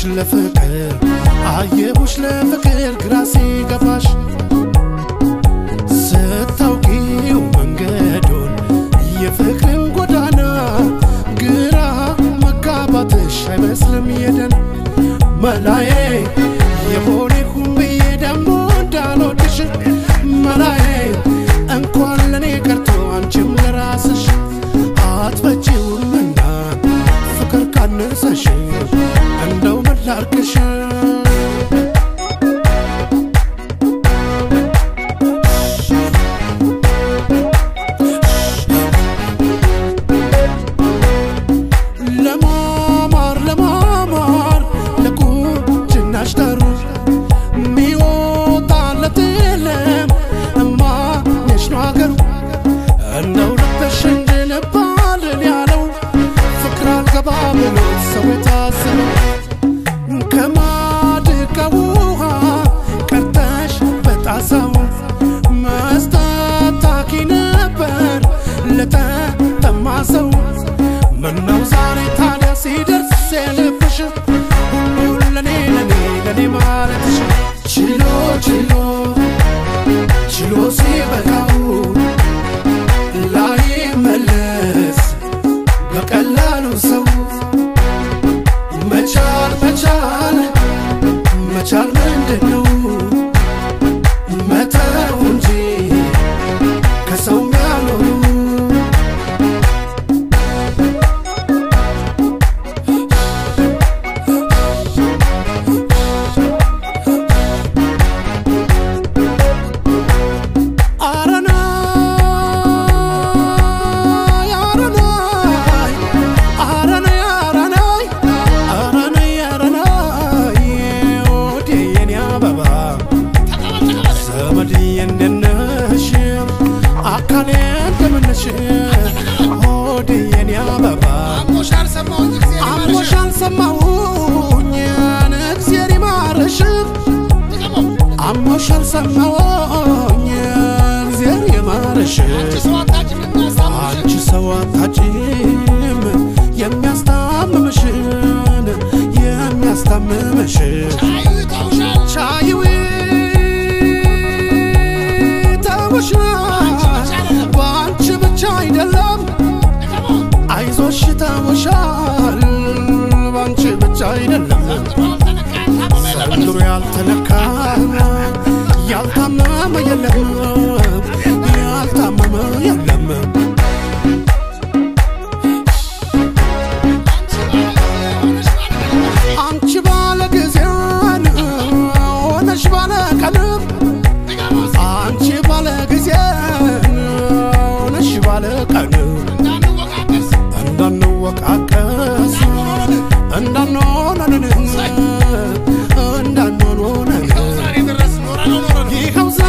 ለፍቅር አየሁሽ ለፍቅር ግራ ሲገባሽ ስታውቂው መንገዱን የፍቅርን ጎዳና ግራ መጋባትሽ አይመስልም የደን መላዬ የሆነ ይሁን ብዬ ደግሞ እንዳልወድሽ መላዬ እንኳን ለእኔ ቀርቶ አንቺም ለራስሽ አትበጪውምና ፍቅር ካነሰሽ እንደው ምን ላድርግሽ ለማማር ለማማር ለቁንጅናሽ ጠሩ ሚወጣለት የለም እማየሽ ነው አገሩ እንደው ልበሽ እንጂ ልባልን ያለው ፍቅር አልገባ ብሎ ሰው የታዘበው ከማድጋ ውሃ ቀርተሽ በጣሳው መስጠት ታኪ ነበር ለተጠማ ሰው ምነው ዛሬ ታዲያ ሲደርስ የልብሽ ሁሉን ለኔ ለኔ ለኔ ማለትሽ ችሎ ችሎ ችሎ ሲበቃው ላይመለስ በቀላሉ ሰው መቻል መቻል መቻል ምንድን ነው መተው እንጂ ከሰው የሚያኖሩ አረናይ አረናይ አረናይ አረናይ አረናይ አረናይ ወዴ የኔ አበባ ዘመድ የነነሽ አካሌ እንደምነሽ ሆዴ የኔ አበባ አሞሽ አልሰማሁኝ ጊዜ አሞሽ አልሰማሁኝ እግዜር ይማረሽ አሞሽ አልሰማሁኝ እግዜር ይማረሽ ሰው አታጭም የሚያሳምሽ አንቺ ሰው አታጭም የሚያስታምምሽን የሚያስታምምሽን አይተውሻል ቻይዊ ተውሻል በአንቺ ብቻ አይደለም አይዞሽ ተውሻል በአንቺ ብቻ አይደለም ዘንድሮ ያልተነካ ያልታመመ የለም ያልታመመ የለም አንቺ ባለ ጊዜን ሆነሽ ባለ ቀንም አንቺ ባለ ጊዜን ሆነሽ ባለ ቀንም እንዳንወቃቀስ እንዳንሆነን እንዳንሆነን ይኸው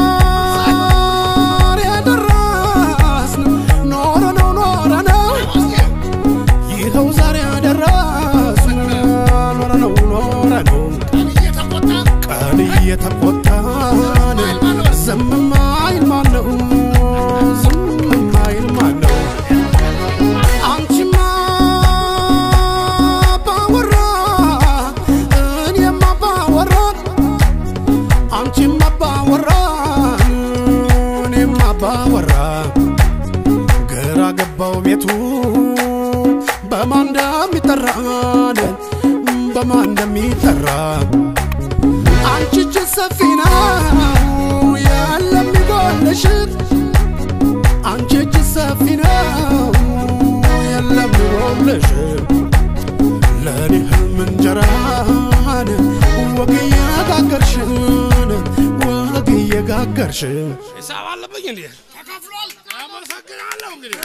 ዛሬ ደረስን ኖረ ነው ኖረ ነው ይኸው ዛሬ ደረስን ኖረ ነው ኖረ ነው ቀን እየተቆጣን ዝም ማይል ማነው ዝም ማይል ማነው አንቺማ ባወራ እኔማ ባወራ አንቺማ ባወራ እኔማ ባወራ ግራ ገባው ቤቱ በማን እንደሚጠራን በማን እንደሚጠራ አንቺ እጅ ሰፊ ነው የለም ይጎልሽ አንቺ እጅ ሰፊ ነው የለም ይጎልሽ ለእኔ ህልም እንጀራን ወግ እየጋገርሽን ወግ እየጋገርሽን ሂሳብ አለብኝ እንዴ? ተከፍሏል። አመሰግናለሁ እንግዲህ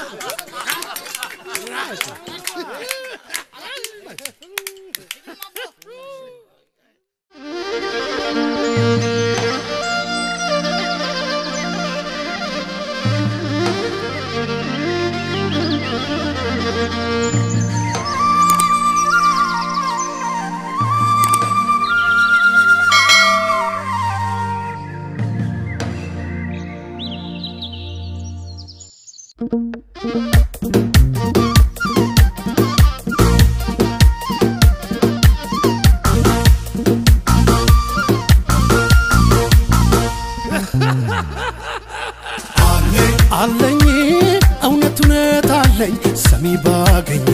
አለኝ እውነት እውነት አለኝ ሰሚ ባገኝ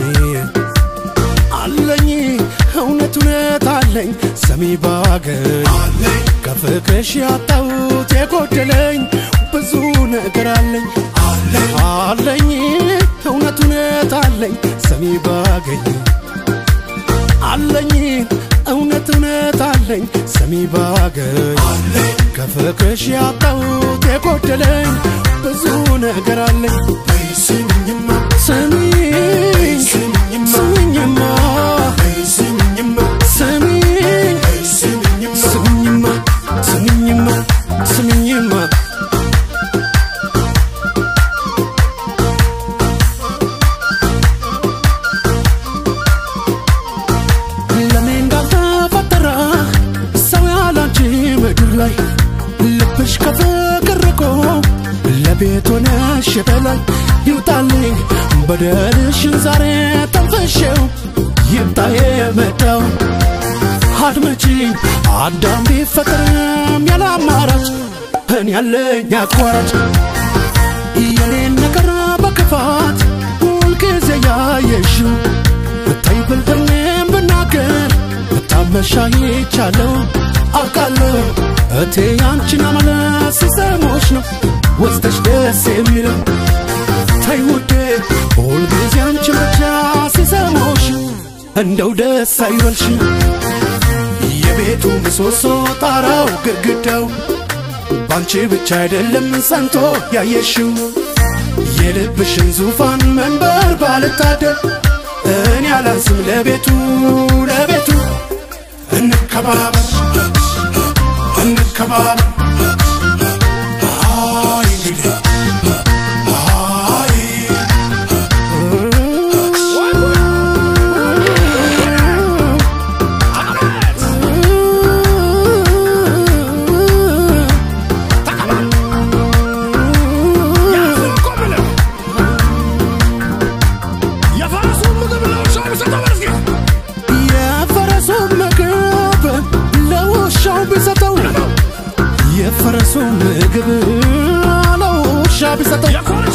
አለኝ እውነት እውነት አለኝ ሰሚ ባገኝ ከፍቅርሽ ያጣሁት የጎደለኝ ብዙ ነገር አለኝ አለኝ እውነት እውነት አለኝ ሰሚ ባገኝ አለኝ እውነት እውነት አለኝ ሰሚ ባገኝ ከፍቅርሽ ያጣሁት የጎደለኝ ብዙ ነገር አለኝ ስሚኝማ ስሚኝ ስሚኝማ ስሚኝማ ስሚኝ ስሚኝማ ስሚኝማ ስሚኝማ ለኔ እንዳልተፈጠረ ሰው ያላንቺ ምድር ላይ ልብሽ ከፍቅር ርቆ ለቤት ሆነሽ በላይ ይውጣልኝ በደልሽን ዛሬ ተንፈሼው ይምጣ የመጣው አድመጪኝ አዳም ቢፈጠርም ያለ አማራጭ እኔ ያለኝ አቋራጭ የኔን ነገር በክፋት ሁልጊዜ ያየሽው ብታይ ብልጥሜም ብናገር ብታመሻ ይቻለው አውቃለሁ እቴ ያንቺን አመለስ ሲሰሞች ነው ወስደሽ ደስ የሚለው ተይ ውዴ ሁልጊዜ አንቺን ብቻ ሲሰሞሽ እንደው ደስ አይበልሽ የቤቱ ምሰሶ ጣራው ግድግዳው ባንቺ ብቻ አይደለም ጸንቶ ያየሽው የልብሽን ዙፋን መንበር ባልታደል እኔ አላንስም ለቤቱ ለቤቱ እንከባበር እንከባበር አይ እንግዲህ አይ የፈረሱን ምግብ ለውሻው ቢሰጠው የፈረሱን ምግብ ለውሻ ቢሰጠው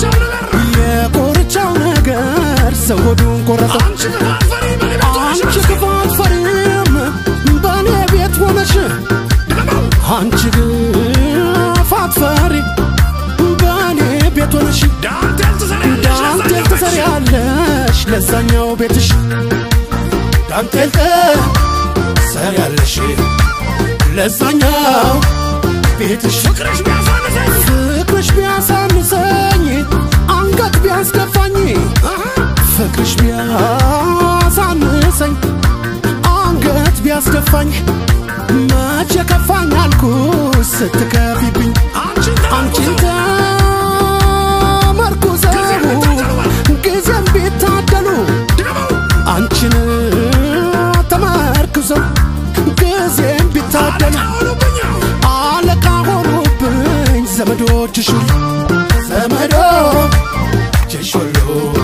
የኮርቻው ነገር ሰው ሆዱን ቆረጠው አንቺ ክፋት ፈሪም በእኔ ቤት ሆነሽ አንቺ ክፋት ፈሪ በእኔ ቤት ሆነሽ ዳንቴል ትሰሪያለሽ ለዛኛው ቤትሽ ዳንቴል ትሰሪያለሽ ለዛኛው ቤትሽ ፍቅርሽ ቢያሳንሰኝ ፍቅርሽ ቢያሳንሰኝ አንገት ቢያስደፋኝ ፍቅርሽ ቢያሳንሰኝ አንገት ቢያስደፋኝ መቼ ከፋኝ አልኩ ስትከፊብኝ አንቺን አንቺን ተመርኩዘው ተመርኩዘው ጊዜም ቢታደሉ ድገመው አንቺን ተመርኩዘው ጊዜም ቢታደሉ አሁኑብኛ አለቃ ሆኑብኝ ዘመዶችሽ ሁሉ ዘመዶችሽ ሁሉ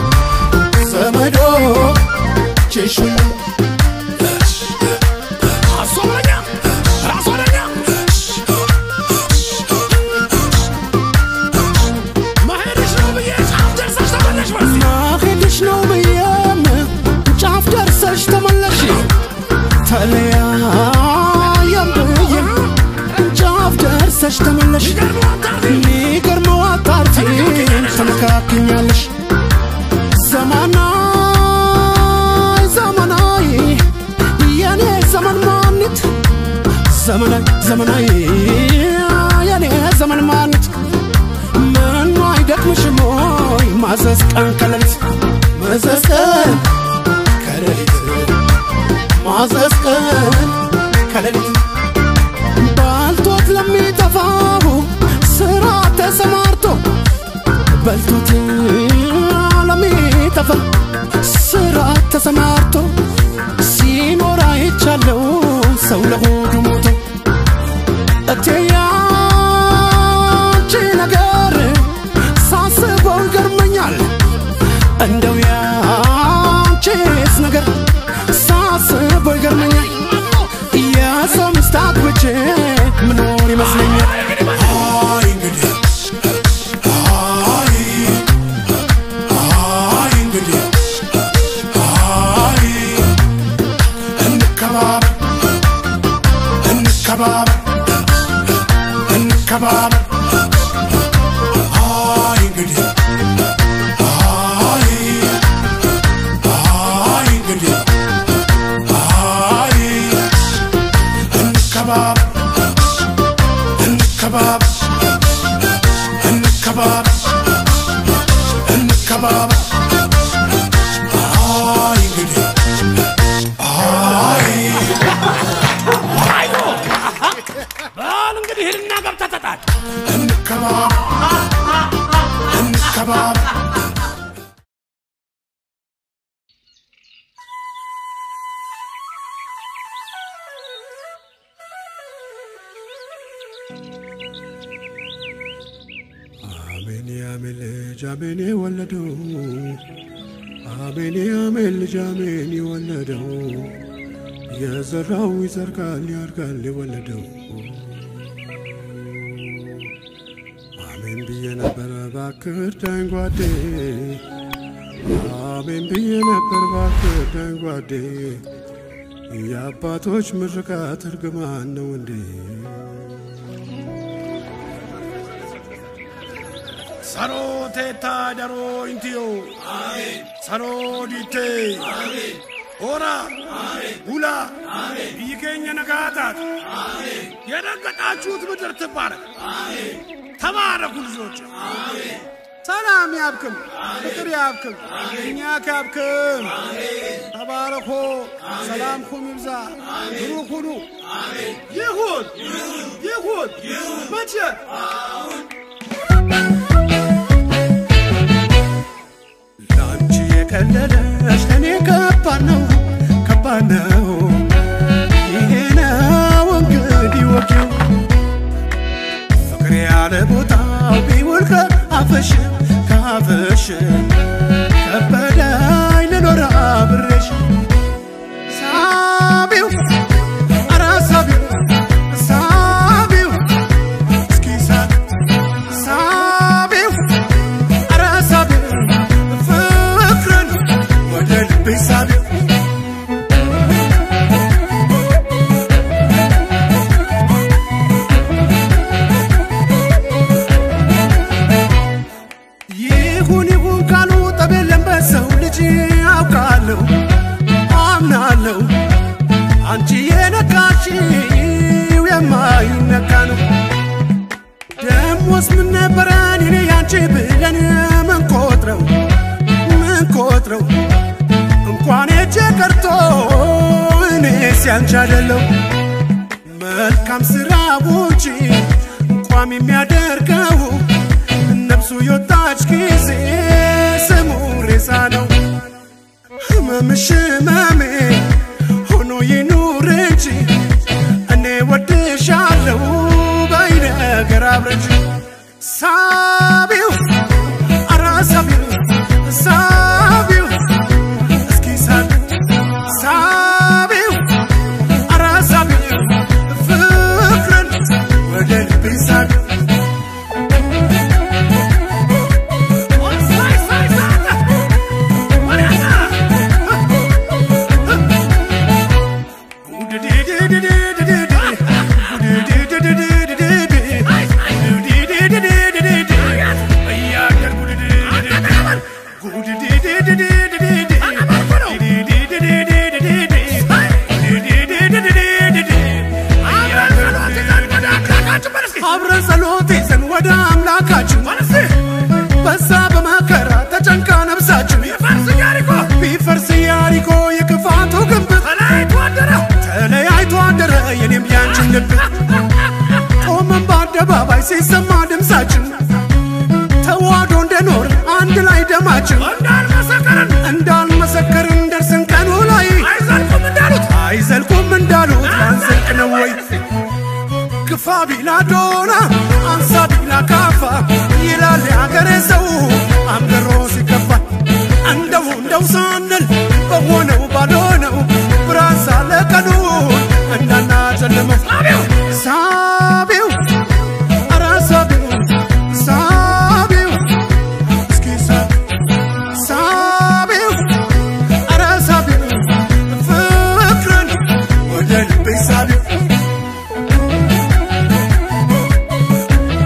ዘመዶችሽ ሁሉ አሶበኛ ራሶበኛ መሄድሽ ነው ብዬ ጫፍ ደርሰሽ ተመለሽ በርሲ ማሄድሽ ነው ብዬም ጫፍ ደርሰሽ ተመለሽ ተለያየም ብዬ ጫፍ ደርሰሽ ተመለሽ ገርሞ አታርፊ ሚገርመው አጣርቲ ተመካክኛለሽ ዘመናይ ዘመናይ የኔ ዘመን ማንት ዘመናይ ዘመናይ የኔ ዘመን ማንት ምኑ አይደክምሽም ወይ ማዘዝ ቀን ከሌሊት ማዘዝ ቀን ከሌሊት ማዘዝ ቀን ከሌሊት ባልቶት ለሚጠፋው ስራ ተሰማርቶ በልቶት ለሚጠፋ ስራ ተሰማርቶ ሲኖር አይቻለው ሰው ለሆዱ ሞቶ እቴ ያንቺ ነገር ሳስበው ይገርመኛል እንደው ያንቺስ ነገር ሳስበው ይገርመኛል የሰው ሚስት አግብቼ ምኖር ይመስለኛል አይ እንግዲህ አይ እንከባበር አይ እንግዲህ አይ አይ እንግዲህ አይ እንከባበር እንከባበር እንከባበር እንከባበር አይ እንግዲህ አይ በል እንግዲህ ሂድና ገብተህ ተጣል። እንከባበር እንከባበር አሜን የአሜን ልጅ አሜን የወለደው አሜን የአሜን ልጅ አሜን የወለደው የዘራው ይዘርጋል ያድጋል የወለደው አሜን ብዬ ነበረ ባክህ እርዳኝ ጓዴ አሜን ብዬ ነበር ባክህ እርዳኝ ጓዴ የአባቶች ምርቃት እርግማን ነው እንዴ ሰሮ ቴታ ደሮ ኢንቲዮ ሰሮ ዲቴ ኦራ ቡላ ብይ ኬኛ ነጋታት የረገጣችሁት ምድር ትባረክ። ተባረኩ ልጆች። ሰላም ያብክም ፍቅር ያብክም እኛ ካብክም ተባረኮ ሰላምኩም ይብዛ ብሩክ ሁኑ ይሁን ይሁን መቼ ለአንቺ የቀለለሽ ለእኔ ከባድ ነው ከባድ ነው ይሄ ነው እንግዲህ ወጌው ፍቅር ያለ ቦታው ቢውል ከአፈሽ ከአፈሽ ከበዳይ ልኖር አብሬሽ ሳቢው ኧረ ሳቢው ሳቢው እስኪ ሳብ ሳቢው ኧረ ሳቢው ፍቅርን ወደ ልቤ ሳቢው ይሁን ይሁን ካሉ ጠብ የለም በሰው ልጅ አውቃለሁ አምናለሁ አንቺ የነካሽው የማይነካ ነው ደሞስ ምን ነበረን እኔ ያንቺ ብለን ምን ቆጥረው ምን ቆጥረው እንኳን እጄ ቀርቶ እኔ ሲያንቺ አይደለው መልካም ስራው እንጂ እንኳም የሚያደርገው ነፍሱ የወጣች ጊዜ ስሙ ሬሳ ነው። ህመምሽ ህመሜ ሆኖ ይኑር እንጂ እኔ ወድሻለሁ በይ ነገር አብረን ሳቢው ኧረ ሳቢው ሳቢው እስኪ ሳቢው ሳቢው ኧረ ሳቢው ፍቅርን ወደ ልቤ ሳቢው አብረን ጸሎት ይዘን ወደ አምላካችን በዛ በመከራ ተጨንቃ ነፍሳችን ቢፈርስ ያሪኮ የክፋቱ ግንብ ተለያይቶ አደረ የኔም ያንችን ልብ ቆመን በአደባባይ ሲሰማ ድምፃችን ተዋዶ እንደኖር አንድ ላይ ደማችን እንዳልመሰከርን ደርስን ቀኑ ላይ አይዘልቁም እንዳሉት አንዘልቅ ነው ወይ ግፋ ቢላ ዶና አንሳ ቢላ ካፋ ይላል የሀገሬ ሰው አምርሮ ሲከፋ እንደው እንደው ሳንል በሆነው ባልሆነው ብርሃን ሳለ ቀኑን እንዳናጨልመው ሳቢው ኧረ ሳቢው ሳቢው እስኪ ሳቢው ሳቢው ኧረ ሳቢው ፍቅርን ወደ ልቤ ሳቢው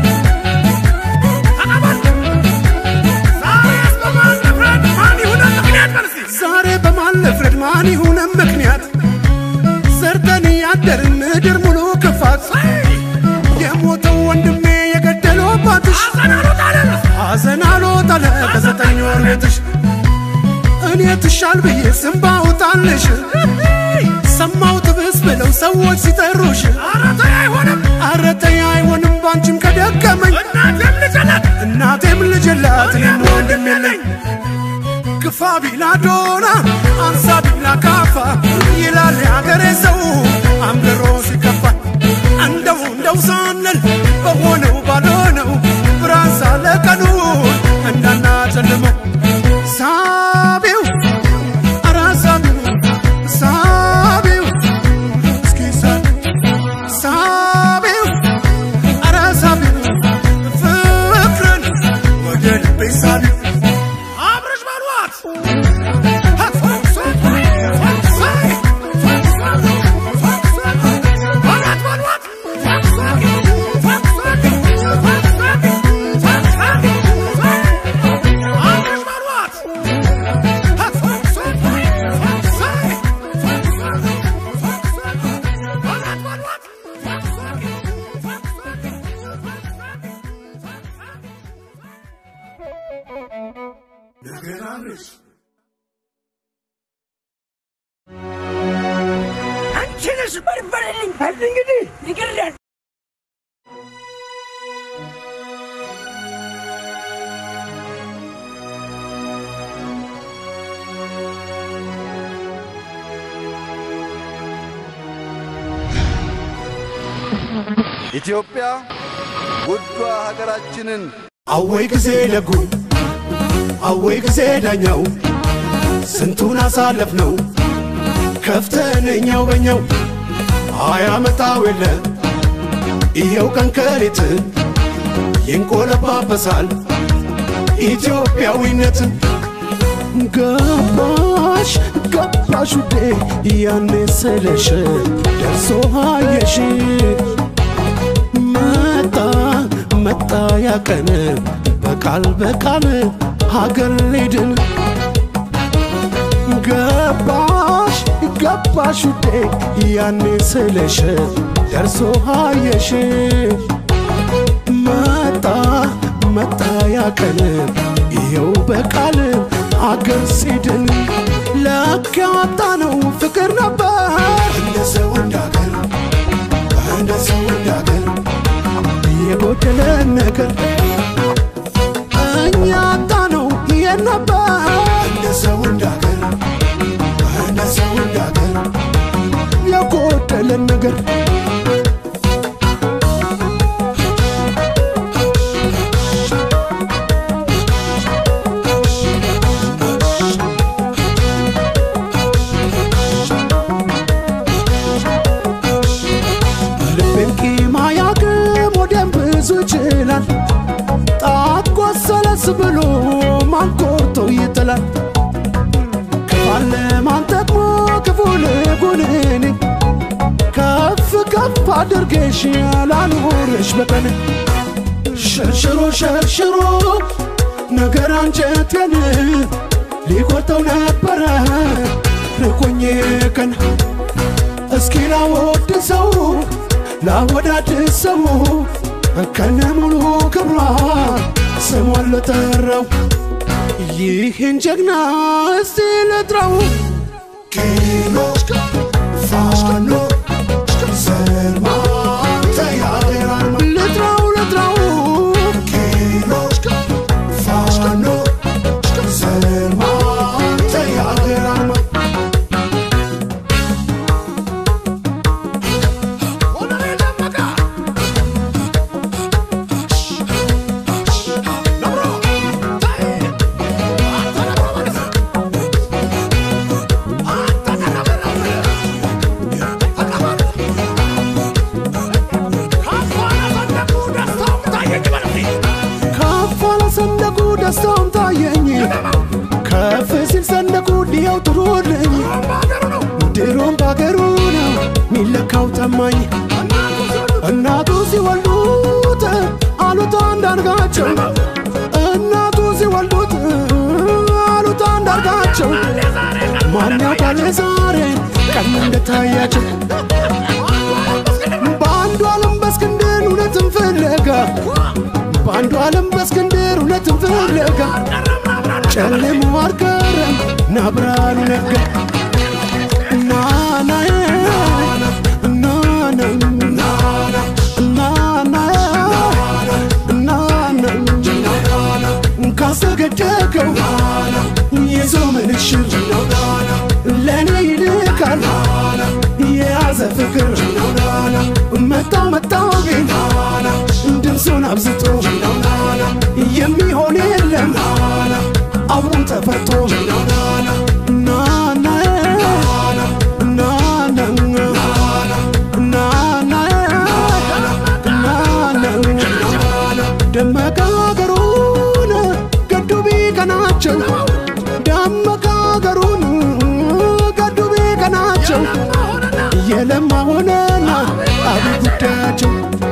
ገና ሎጠለ ከዘጠኝ ወር ቤትሽ እኔ ትሻል ብዬ ስም ባውጣልሽ ሰማው ትብስ ብለው ሰዎች ሲጠሩሽ ኧረ ተይ አይሆንም ባንቺም ከደከመኝ እናቴም ልጅ የላት እኔም ወንድም የለኝ ግፋ ቢላ ዶና አንሳ ቢላ ካፋ ይላል የአገሬ ሰው አምርሮ ሲከፋ እንደው እንደው ሳንል በሆነው ባልሆነው ብርሃን ሳለ ቀኑ እንዳናጨልመው ሳቢው ኧረ ሳቢው ሳቢው እስኪ ሳቢው ኧረ ሳቢው ፍቅርን ወደ ልቤ ሳቢው አብረሽ በሏት አንቺንስ በርበሬልኝ በል እንግዲህ ይቅርዳል ኢትዮጵያ ውዷ ሀገራችንን አወይ ጊዜ ደጉ አወይ ጊዜ ዳኛው ስንቱን አሳለፍ ነው ከፍተንኛው በኛው አያመጣው የለ ይኸው ቀን ከሌት ይንቆለባበሳል ኢትዮጵያዊነት ገባሽ ገባሽ ውዴ ያኔ ስለሽ ደርሶ አየሽ መጣ መጣ ያቀን በቃል በቃል ሀገር ሊድን ገባሽ ገባሽ ውዴ ያኔ ስለሽ ደርሶ አየሽ መጣ መጣ ያቀን ይኸው በቃል አገር ሲድን ለካ ያጣ ነው ፍቅር ነበር እንደ ሰው እንዳገር እንደ ሰው እንዳገር የጎደለን ነገር እኛ ያጣ ነው ይሄን ነበር እንደ ሰው እንዳገር እንደ ሰው እንዳገር የጎደለን ነገር ልቤን ቂም አያውቅም ወደም ብዙ ይችላል ጣት ቆሰለስ ብሎ ማን ቆርጦ ይጥላል ክፋለ ማን ጠቅሞ ክፉ ልጉንኔ ከፍ ከፍ አድርጌሽ ያላኖርሽ በቀን ሸርሽሮ ሸርሽሮ ነገር አንጀቴን ሊቆርጠው ነበረ ርቆኜ ቀን እስኪ ላወድ ሰው ላወዳድ ሰው ከነ ሙሉ ክብሯ ስሟን ልጠራው ይህን ጀግና እስቲ ልጥራው ኪሎ ፋኖ ዘርማ ተያገራል ልጥራው ልጥራው ኪሎ ፋኖ ዘርማ ተያገራል ከፍ አለ ሰንደቁ ደስታውም ታየኝ ከፍ ሲል ሰንደቁ ዲያው ጥሩልኝ ድሮም ባገሩ ነው ሚለካው ጠማኝ እናቱ ሲወልዱት አሉት አንዳርጋቸው እናቱ ሲወልዱት አሉት አንዳርጋቸው ማን ያውቃል ዛሬ ቀን እንደታያቸው በአንዱ ዓለም በእስክንድር እውነትን ፍለጋ በአንዱ ዓለም በእስክንድር እውነትን ፍለጋ ጨለሞ አልቀረም ና ብርሃኑ ነጋ ናናዬ ናና ካሰገደከው ይዞ ምንሽር ለእኔ ይልካል የያዘ ፍቅር መጣው መጣው ግን ድምፁን አብዝቶ የሚሆን የለም አብሮን ተፈቶ ናና ደመቀ ሀገሩን ገዱ ቢቀናቸው ደመቀ ሀገሩን ገዱ ቢቀናቸው የለማ ሆነና አቤት ጉዳያቸው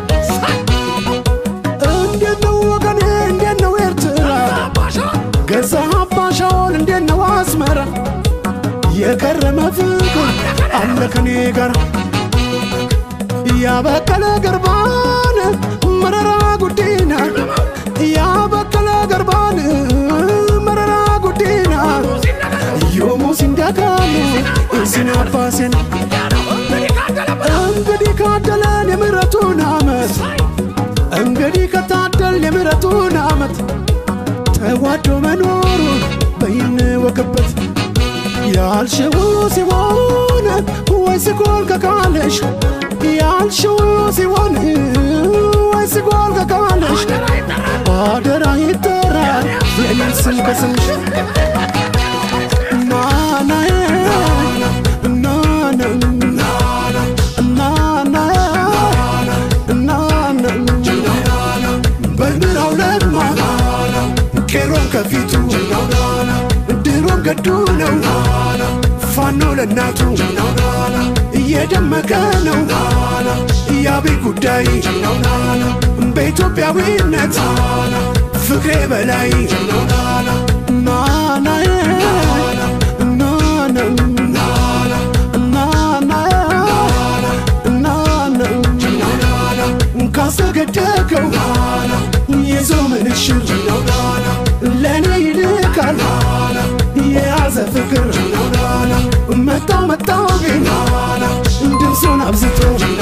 እንዴት ነው ወገኔ እንዴት ነው ኤርትራ ገዛ አባሻውን እንዴት ነው አስመራ የከረመ ፍቅር አለ ከኔ ጋር ያበቀለ ገርባን መረራ ጉዲና ያበቀለ ገርባን መረራ ጉዲና ዮሙ ሲንዳካሉ ሲናባሴን እንግዲህ ካደለን የምሕረቱን ዓመት እንግዲህ ከታደል የምሕረቱን ዓመት ተዋዶ መኖሩን በይንወቅበት ያልሽው ሲሆን ወይ ሲጎል ከቃልሽ ያልሽው ሲሆን ወይ ሲጎል ከቃልሽ አደራ ይጠራል የኔን ስም ከስምሽ ናናዬ ናና በምራው ለማ ቄሮን ከፊቱ ድሮም ገዱ ነው ፋኖ ለእናቱ እየደመቀ ነው የአብይ ጉዳይ በኢትዮጵያዊነት ፍቅሬ በላይ ናናዬ ናና ካሰገደከው ይዞ ምንሽር ለእኔ ይልካል የያዘ ፍቅር መጣው መጣው ግን ድምፁን አብዝቶ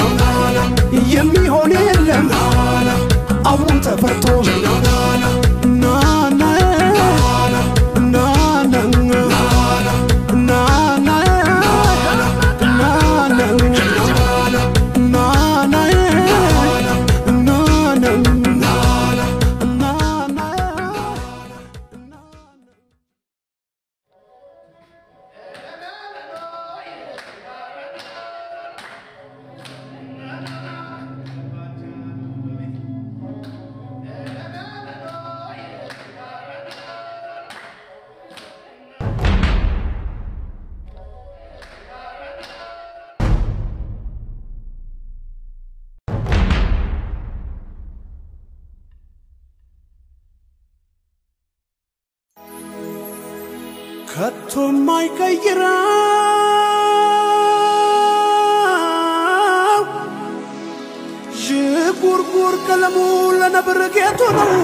የሚሆን የለም አብሮን ተፈርቶ ናና ከቶ ማይቀይረው ዥጉርጉር ቀለሙ ለነብር ጌጡ ነው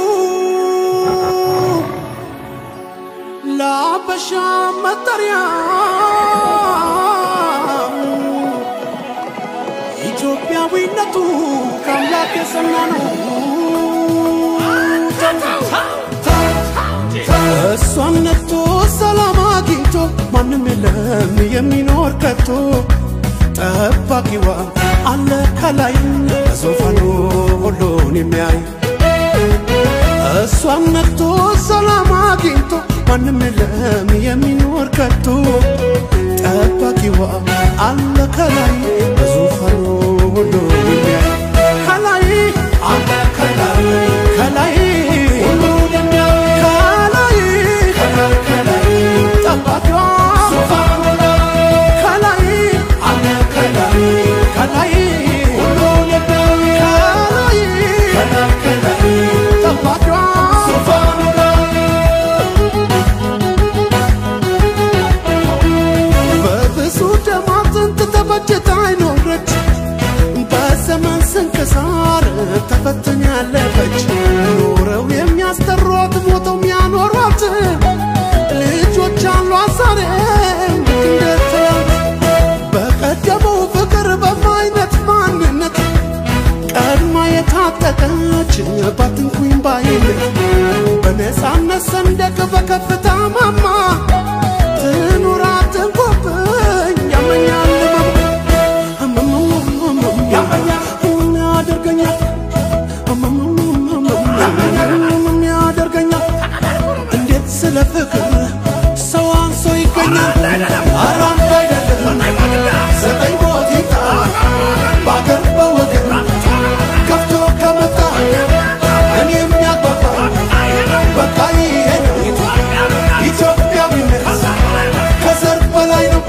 ለአበሻ መጠሪያ ኢትዮጵያዊነቱ ከአምላክ የሰና ነው እሷን ነክቶ ሰላም አግኝቶ ማንም የለም የሚኖር ከቶ ጠባቂዋ አለ ከላይ በዙፋኑ ሁሉን የሚያይ እሷን ነክቶ ሰላም አግኝቶ ማንም የለም የሚኖር ከቶ ጠባቂዋ አለ ከላይ በዙፋኑ ሁሉን የሚያይ ከላይ አለ ከላይ ከላይ ሁሉን የሚያይ ከላይ ከላይ ከላይ ጠባቂዋ ዙፋኑ ከላይ አለ ከላይ ከላይ ሁሉን የሚያይ ከላይ ከላይ ከላይ ጠባቂዋ ዙፋኑ በብዙ ደም አጥንት ተፈጭታ አይኖረች በዘመን ስንክሳር ተፈትን ያለፈች ኖረው የሚያስጠሯት ልጆች ባትንኩኝ ባይነት በነፃነት ሰንደቅ በከፍታ ማማ ትኑር አትንኩብኝ ያመኛል ምን ያደርገኛል ምን ያደርገኛል እንዴት ስለ ፍቅር ሰው አንሶ ይገኛል ኧረ አንድ አይደለም ዘጠኝ ሞት ይምጣ በአገር በወገን ከፍቶ ከመጣ እኔ የሚያግባባ በቃ ይሄ ነው ኢትዮጵያዊነት ከዘር በላይ ነው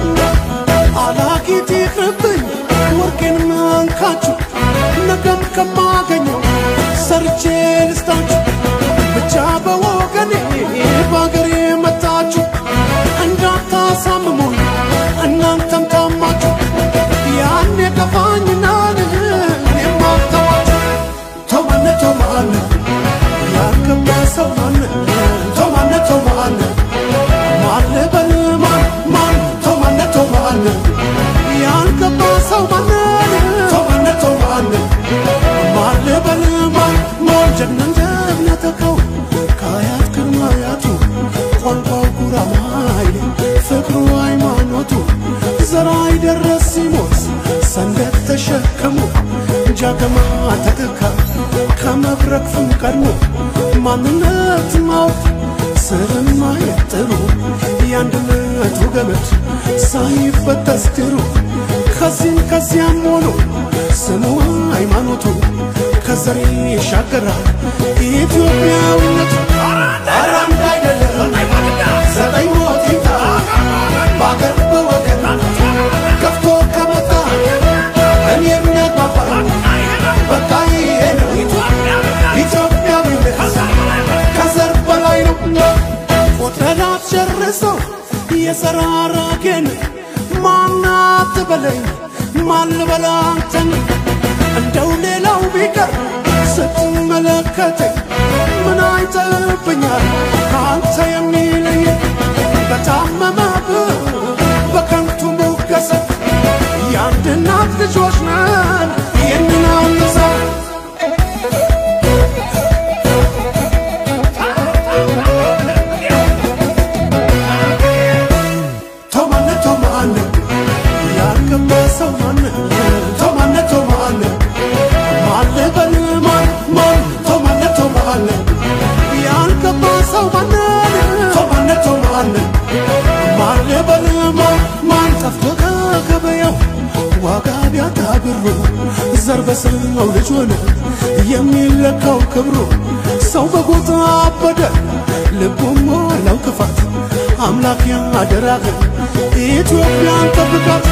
አላቂት ይቅርብኝ ወርቄን መንካችሁ ነገም ከማገኘው ሰርቼ ልስጣችሁ ብቻ በወገኔ በአገሬ መጣችሁ እንዳታሳምሙኝ እናንተም ታማችሁ ያኔ ከፋኝና እኔም አልተዋችሁ ተማነ ተማነ ያልገባ ሰው ማነ ተማነ ተማነ ማለ በል ማን ማን ተማነ ተማነ ያልገባ ሰው ማነ ተማነ ተማነ ማለ በል ማን ማን ጀግና ጀግና ተካው ከአያት ቅድመ አያቱ ቋንቋው ጉራማይሌ ፍቅሩ ሃይማኖቱ ዘራ ይደረስ ሲሞት ሰንደቅ ተሸከሙ ጃገማ ተተካ ከመብረቅ ፍም ቀድሞ ማንነት ማወቅ ስርን ማየት ጥሩ የአንድነቱ ገመድ ሳይበጠስ ድሩ ከዚህም ከዚያም ሆኖ ስሙ ሃይማኖቱ ከዘሬ ይሻገራል ኢትዮጵያዊነቱ ኧረ አንድ አይደለም ዘጠኝ ሞት ይምጣ በአገር በወገን ከፍቶ ከመጣ እኔ የሚያግባባ በቃ ይሄ ነው ኢትዮጵያዊነት ከዘር በላይ ነው ቁጥረናት ጨርሰው የሰራራጌን ማናት በለኝ ማልበላ አንተን እንደው ሌላው ቢቀር ስትመለከተኝ ምን አይተብኛል ከአንተ የሚለየ በታመመብ በከንቱ ሙገሰ የአንድ እናት ልጆች ነን ይህንን አንሳ ቶማነ ቶማነ ያልገባ ሰው ማነ ቶማነ ቶማነ ማለ በል ማን ማን ቶማነ ቶማነ ያልገባ ሰው ማነ ቶማነ ቶማነ ማለ በል ማን ማን ጠፍቶ ከገበያው ዋጋ ቢያጣ ብሩ ዘር በሰው ልጅ ሆነ የሚለካው ክብሩ ሰው በጎታ አበደ ልቡም ሞላው ክፋት አምላክ ያደራህን ኢትዮጵያን ጠብቃት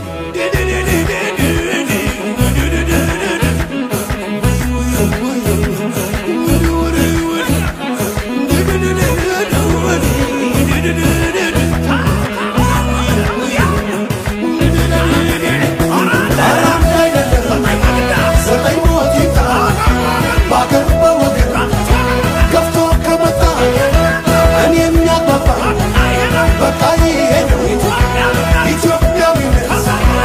ኧረ አንድ አይደለም ዘጠኝ ሞት ይምጣ በአገር በወገን ገፍቶ ከመጣ እኔ የሚያግባባ በቃ ይሄ ነው ኢትዮጵያዊነት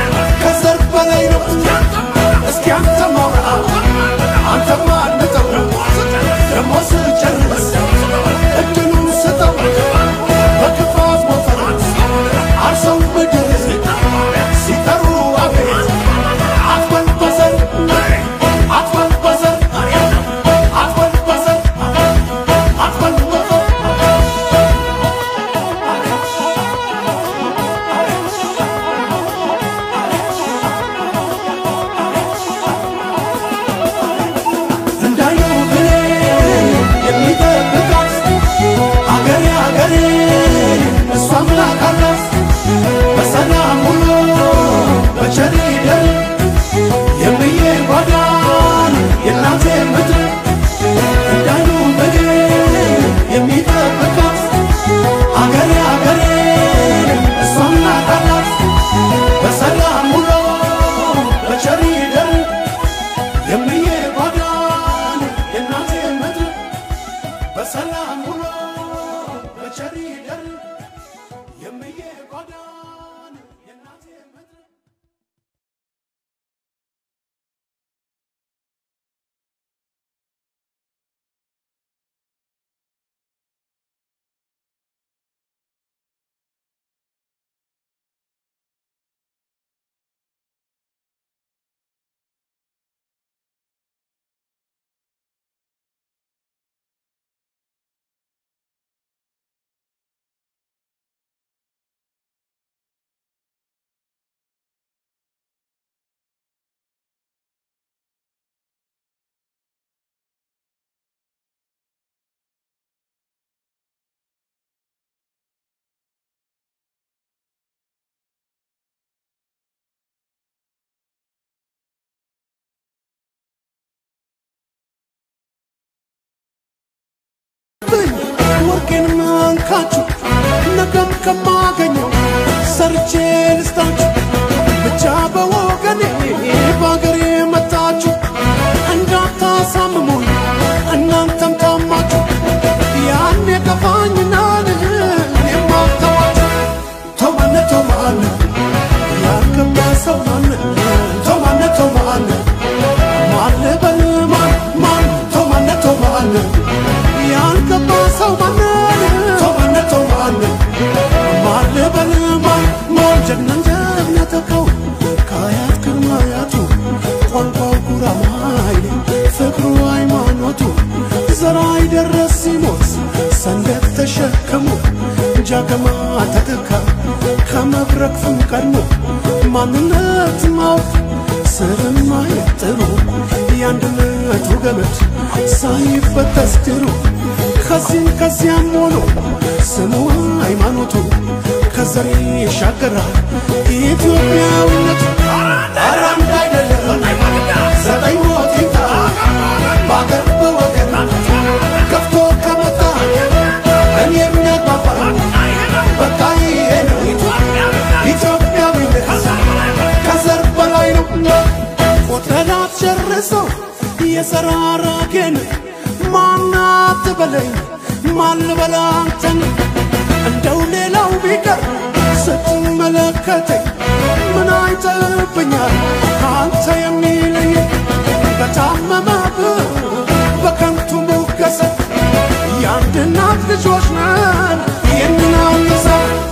ወርቄን መንካችሁ ነገም ከማገኘው ሰርቼ ልስጣችሁ ብቻ በወገኔ በአገሬ መጣችሁ እንዳታሳምሙኝ እናንተም ታማችሁ ያን የከፋኝና የማተዋችሁ ተማነ ተማነ ያልገባ ሰው ማነ ተማነ ተማነ ማለ በል ማን ማን ተማነ ተማነ ያልገባ ሰው ማነ ተማነ ተማነ ማለ በል ማን ማን ጀግናን ጀግና ተካው ከአያት ቅድመ አያቱ ቋንቋው ጉራማይሌ ፍቅሩ ሃይማኖቱ ዘራ ይደረስ ሲሞት ሰንደቅ ተሸከሙ ጃገማ ተተካ ከመብረቅ ፍም ቀድሞ ማንነት ማወቅ ስርን ማየት ጥሩ የአንድነቱ ገመድ ሳይበጠስ ድሩ ከዚህም ከዚያም ሆኖ ስሙ ሃይማኖቱ ከዘር ይሻገራል ኢትዮጵያዊነቱ ኧረ አንድ አይደለም ዘጠኝ ሞት ይምጣ በአገር በወገን ከፍቶ ከመጣ እኔ የሚያግባባ በቃ ይሄ ነው ኢትዮጵያዊነት ከዘር በላይ ነው ቆጥረናት ጨርሰው የሰራራጌን ማናት በለኝ ማን ልበላ አንተን እንደው ሌላው ቢቀር ስትመለከተኝ ምን አይተብኛል አንተ የሚለኝ በታመመብህ በከንቱ ሙገሰ የአንድ እናት ልጆች ነን የምናንሰ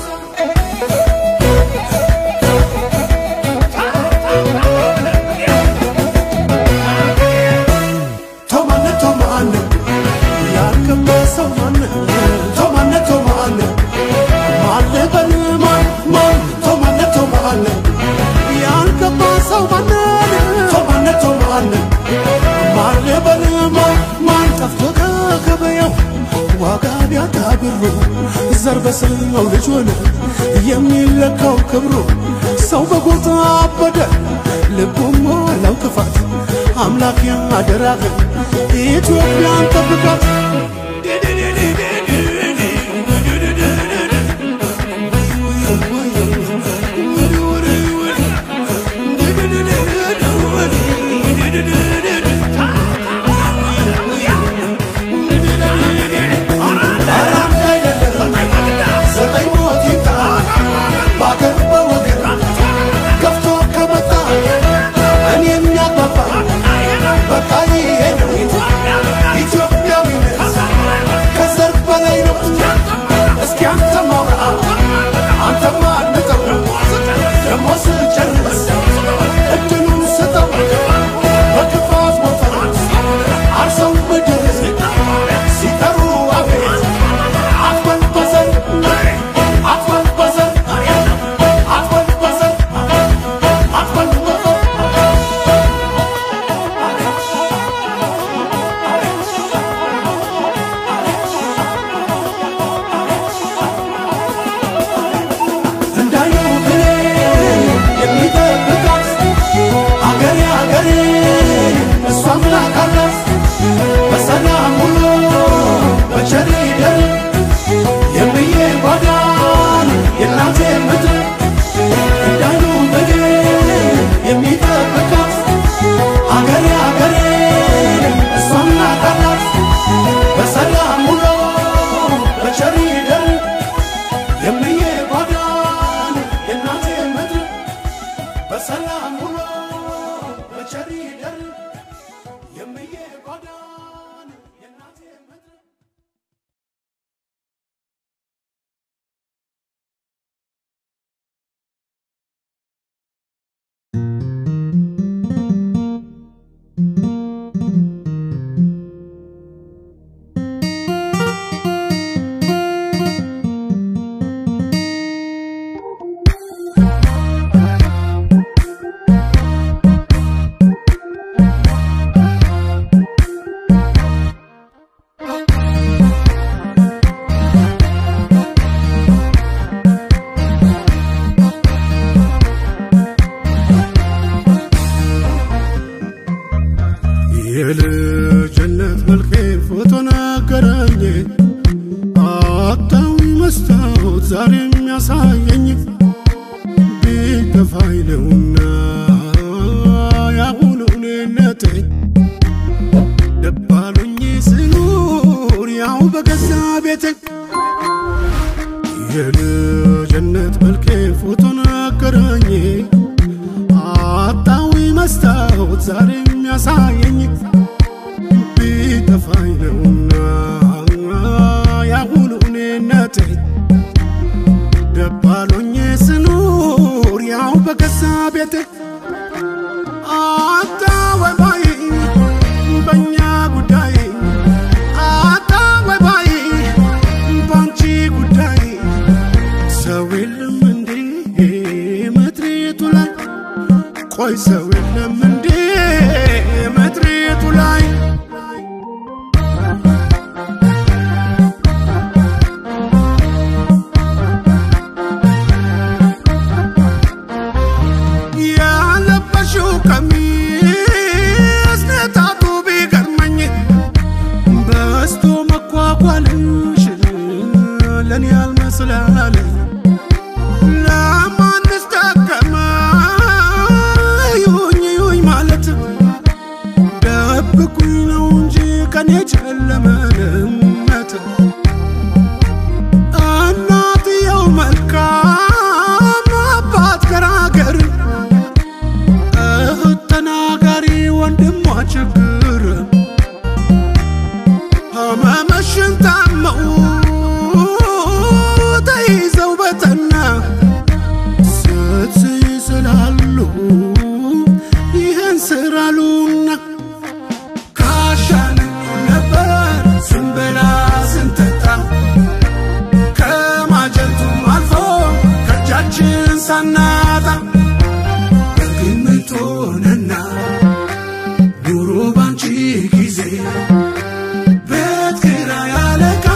ቶማነ ቶማነ ያልገባ ሰው ማነ ቶማነ ቶማነ ማለ በል ማን ማን ቶማነ ቶማነ ያልገባ ሰው ማነ ቶማነ ቶማነ ማለ በል ማን ማን ጠፍቶ ከገበያው ዋጋ ቢያጣ ብሩ ዘር በሰው ልጅ ሆነ የሚለካው ክብሩ ሰው በጎታ አበደ ልቡም ሞላው ክፋት አምላክ ያደራህን ኢትዮጵያን ጠብቃት ዘጠኝ ሞት ይምጣ በአገር በወገን ገፍቶ ከመጣ እኔ የሚያግባባ በቃ ይሄ ነው ኢትዮጵያዊነት ከዘር በላይ ነው። እስኪ አንተ ማውራ አንተማ አድምጠው ደሞ ስጨርስ እድሉን ስጠው በክፋት ሞተር አርሰው ምድር ሲጠሩ አቤት አትበል በዘር አትበል በዘር አትበል በዘር አትበል በዘር እንዳየው ብሌ የሚጠብቃት አገሬ አገሬ እሷ አምላክ አላት በሰላም ውሎ በቸር ይደር የምዬ ጓዳን የእናቴ ምድር እንዳየው ብሌ የሚጠብቃት አገሬ አገሬ እሷ አምላክ አላት በሰላም ውሎ በቸር ይደር የምዬ ጓዳን የእናቴ ምድር በሰላም ውሎ በቸር ይደር የምዬ ጓዳን የእናቴ ምድር የልጅነት መልኬን ፎቶ ነገረኝ መስታወት ዛሬ የሚያሳየኝ ቢከፋኝ ነውና ያሁኑ እኔነቴ ደባሉኝ ስኖር ያው በገዛ ቤቴ የልጅነት መልኬ ፎቶ ነገረኝ አጣዊ መስታወት ዛሬ የሚያሳየኝ ቢጠፋኝ ነውና ያሁኑ እኔነቴ ደባሎኜ ስኖር ያው በገዛ ቤቴ አጣ ወይ ባይ በእኛ ጉዳይ አጣ ወይ ባይ ባንቺ ጉዳይ ሰው የለም እንዴ ምድሪቱ ላይ ቆይ ሰው የለም እንዴ ምድሪቱ ላይ ያለበሽው ቀሚስ ነጣቱ ቢገርመኝ በስቶ መኳኳልሽ ለኔ ያልመስላለኝ ለማንስ ጠቀመ ይሁኝ ይሁኝ ማለት ደብቁኝ ነው እንጂ ከኔ ጨለመንመት እናትየው መልካም አባት ገራገር እህት ተናጋሪ ወንድሟ ችግር ህመምሽን ታመው ተይዘው በጠና ስትይ ስላሉ ይህን ስራሉና ካሻን ነበር ስንበላ ስንጠጣ ከማጀቱም አልፎ ከእጃችን ሳናጣ በግምት ሆነና ኑሮ ባንቺ ጊዜ ቤት ኪራይ አለቃ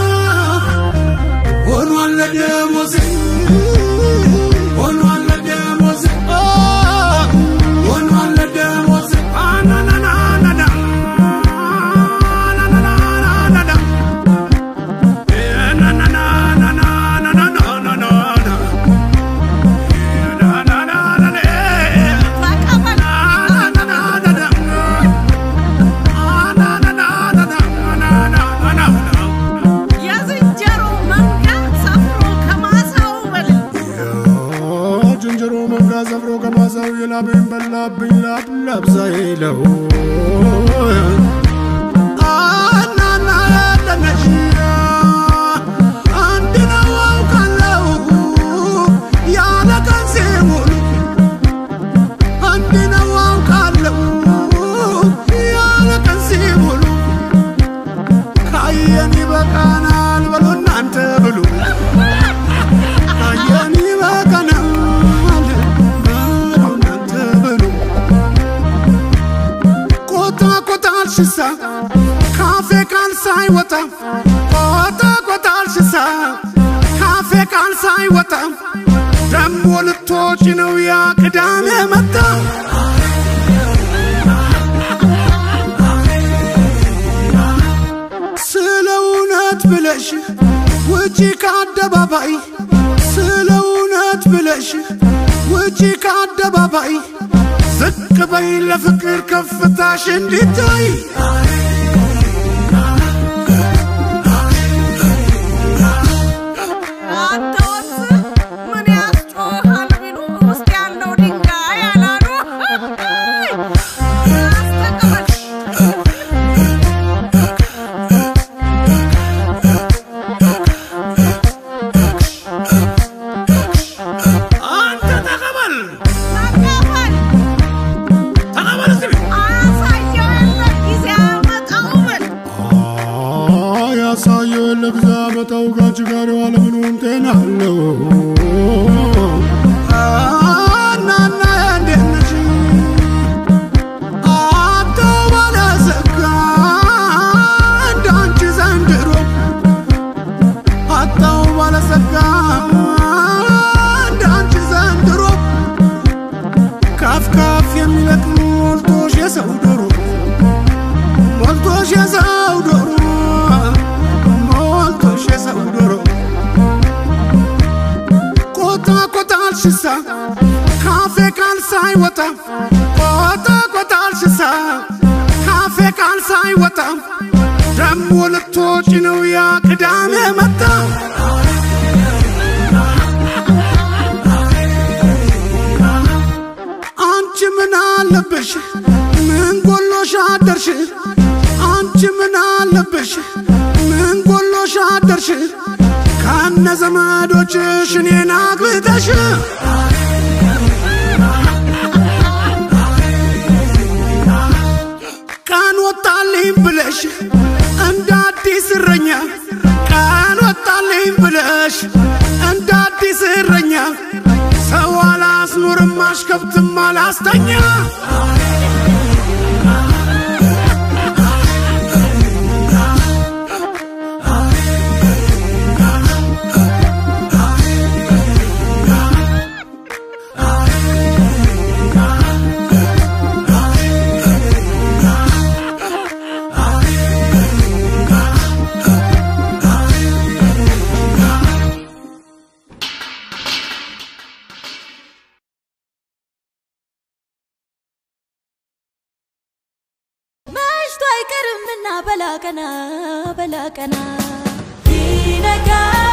ሆኗል ለደሞዜ ሆኗል ለደሞዜ ኦ፣ ሆኗል ለደሞዜ አናናናናና አናናናናና ናናናናናናናናና የዝንጀሮ መንጋ ሰፍሮ ከማሳው በል ዝንጀሮ መንጋ ሰፍሮ ከማሳው የላቤን በላብኝ ላብላብዛ ይለው አናና ያለነሽ አንድ ነው አውቃለሁ ያለ ቀን ሲውሉ አንድ ነው አውቃለሁ ያለ ቀን ሲውሉ ካየን ይበቃናል በሉ እናንተ ብሉ ካየን ይበቃናል በሉ እናንተ ብሉ ቆጣ ቆጣ አልሽሳ ካፌ ቃል ሳይወጣ ቆጣ ቆጣ አልሽሳ ካፌ ቃል ሳይወጣ ደሞ ልትወጪ ነው ያ ቅዳሜ መጣ ስለ እውነት ብለሽ ውጪ ከአደባባይ ስለ እውነት ብለሽ ውጪ ከአደባባይ ዝቅ በይ ለፍቅር ከፍታሽ እንዲታይ አንተ ወንዝ ምን ያስጮሃል ቢሉ ውስጥ ያለው ድንጋይ አላሉ አስተቀበል አንተ ተቀበል ተቀበል ተቀበል እስቲ አያሳየው የለ ጊዜ አያመጣው በል ያሳየው ለግዛ መጣው ጋች ጋር አለምኑም ጤና አለው እናና እንዴት ነሽ አብተው ባለዘጋ እንዳንቺ ዘንድሮ አጣው ባለሰጋ እንዳንቺ ዘንድሮ ካፍ ካፍ የሚለቅ ሞልቶሽ የሰው ዶሮ ሞልቶሽ የሰው ዶሮ ሞልቶሽ የሰው ዶሮ ሽሳ ካፌ ቃል ሳይወጣ ቆጣ ቆጣል ሽሳ ካፌ ቃል ሳይወጣ ደሞ ልትወጪ ነው ያ ቅዳሜ መጣ አንቺ ምን አለብሽ ምን ጎሎሽ አደርሽ አንቺ ምን አለብሽ ምን ጎሎሽ አደርሽ ከነ ዘመዶችሽ እኔን አግብተሽ ቀን ወጣልኝ ብለሽ እንደ አዲስ እረኛ ቀን ወጣልኝ ብለሽ እንደ አዲስ እረኛ ሰው አላስኖርም አሽከብትም አላስተኛ መሽቶ አይቀርምና በላቀና በላቀና ይነጋል